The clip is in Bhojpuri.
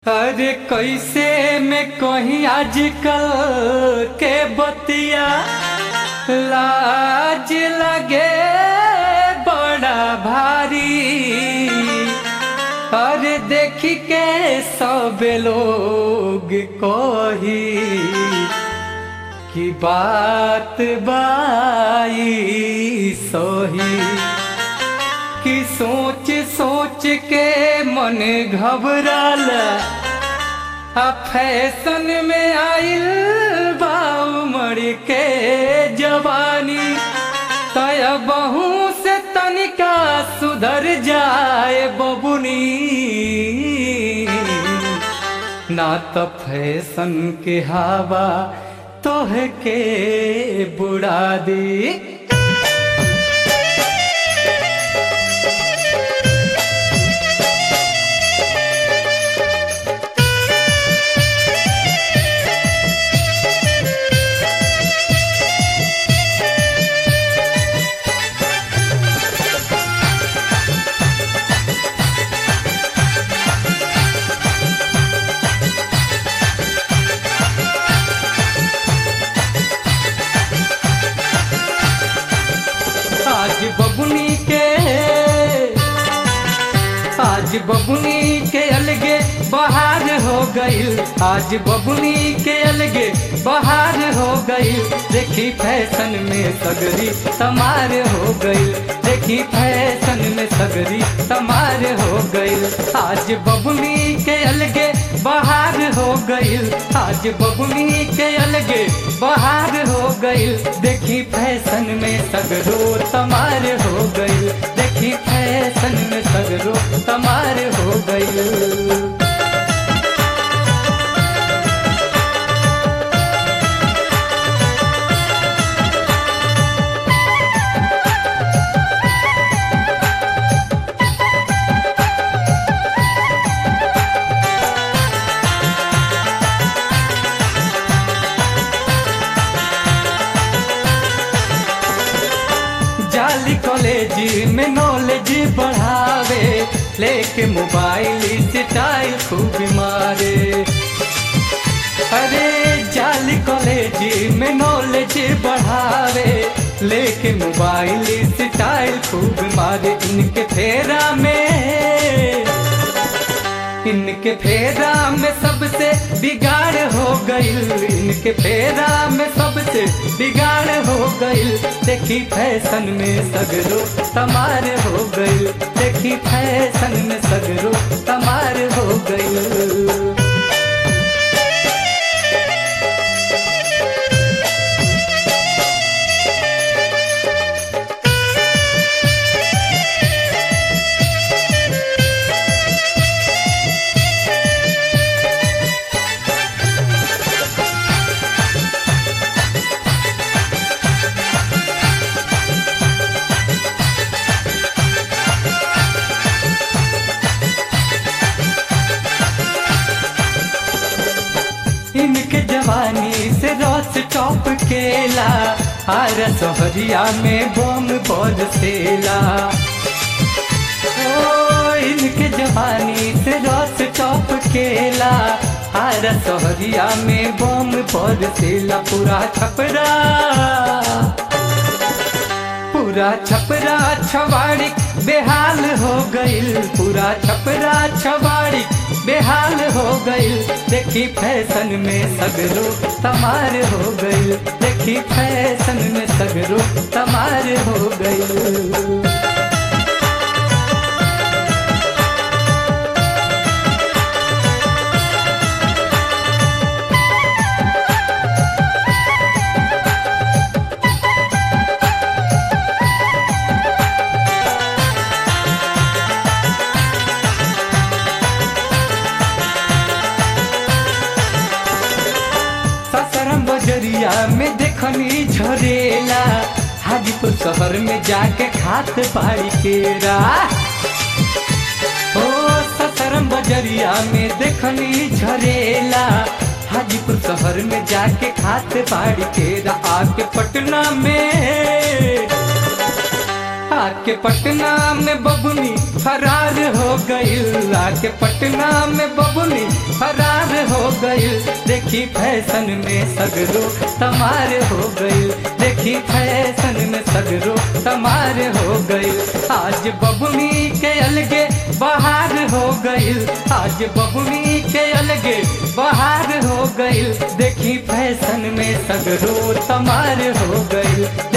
अरे कैसे में कहीं आजकल के बतिया लाज लगे बड़ा भारी अरे देखी के सब लोग कही कि बात बाई सोही कि सोच सोच के मन घबराला आ फैशन में आइल बाऊ मर के जवानी तय बहू से तनिका सुधर जाए बबुनी ना तो फैशन के हवा तोह के बुड़ा दी आज बबुनी के आज बबुनी के अलगे बहार हो गईल आज बबुनी के अलगे बहार हो गईल देखी फैशन में सगरी तमार हो गईल देखी फैशन में सगरी तमार हो गईल आज बबुनी के अलगे बहार हो गईल आज बबुनी के अलगे बहार हो गईल देखी फैशन में सगरो तमार हो गईल देखी फैशन में सगरो तमार हो गईल जाली कॉलेज में नॉलेज बढ़ावे लेके मोबाइल स्टाइल खूब मारे अरे जाली कॉलेज में नॉलेज बढ़ावे लेके मोबाइल स्टाइल खूब मारे इनके फेरा में इनके फेरा में सबसे बिगाड़ हो गईल इनके फेरा में सबसे बिगाड़ हो गईल देखी फैशन में सगरो तमार हो गईल देखी फैशन में सगरो तमार हो गईल इनके जवानी से रस चौप केला हर सोहरिया में बम बरसेला ओ इनके जवानी से रस चौप केला हर सोहरिया में बम बरसेला पूरा छपरा पूरा छपरा छवाड़ी बेहाल हो गईल पूरा छपरा छवाड़ी बेहाल हो गईल देखी फैशन में सगरो तमार हो गईल देखी फैशन में सगरो तमार हो गईल ससरम बजरिया में देखनी झरेला हाजीपुर शहर में जाके खात बाड़ी केरा ओ ससरम बजरिया में देखनी झरेला हाजीपुर शहर में जाके खात बाड़ी केरा आके पटना में आके पटना में बबुनी फरार हो गईल आके पटना में बबुनी फरार हो गईल देखी फैशन में सगरो तमार हो गईल देखी फैशन में सगरो तमार हो गईल आज बबुनी के अलगे बहार हो गईल आज बबुनी के अलगे बहार हो गईल देखी फैशन में सगरो तमार हो गईल